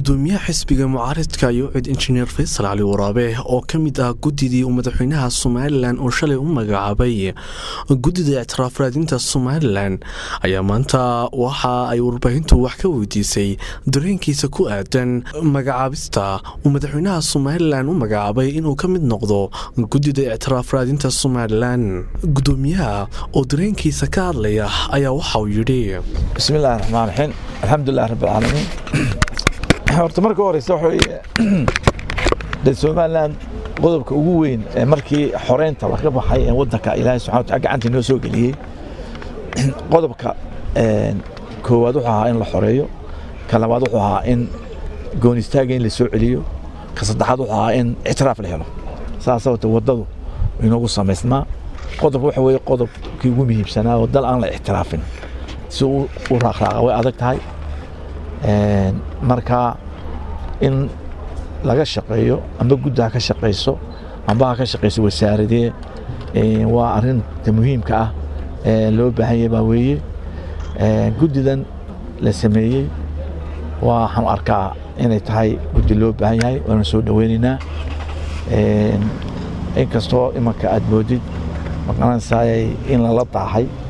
gudoomiyaha xisbiga mucaaridka yuucid injineer faysal cali waraabe oo ka mid ah guddidii uu madaxweynaha somalilan oo shalay u magacaabay guddida ictiraaf raadinta somalilan ayaa maanta waxa ay warbaahintu wax ka weydiisay dareenkiisa ku aadan magacaabista uu madaxweynaha somalilan u magacaabay inuu ka mid noqdo guddida ictiraaf raadinta somalilan gudoomiyaha oo dareenkiisa ka hadlaya ayaa waxauu yidhi bismillahi raxmaan raxiim alxamdulilah rabbilcaalamiin horta marka horeysa waxa weye de somalilan qodobka ugu weyn ee markii xoreynta laga baxay ee wadanka ilaahay subxana wataala gacanta inoo soo geliyey qodobka koowaad wuxuu ahaa in la xoreeyo ka labaad wuxuu ahaa in goon istaaga in la soo celiyo ka saddexaad wuxuu ahaa in ictiraaf la helo saasa wata waddadu inoogu samaysnaa qodob waxa weye qodobkii ugu muhiimsanaa oo dal aan la ictiraafin si u raaqraaqa way adag tahay marka in laga shaqeeyo amba guddaha ka shaqayso amba ha ka shaqayso wasaaradee waa arinta muhiimka ah ee loo baahan yahay baa weeye guddidan la sameeyey waxaan arkaa inay tahay guddi loo baahan yahay waana soo dhoweynaynaa inkastoo imanka aad moodid maqanansaayay in lala daahay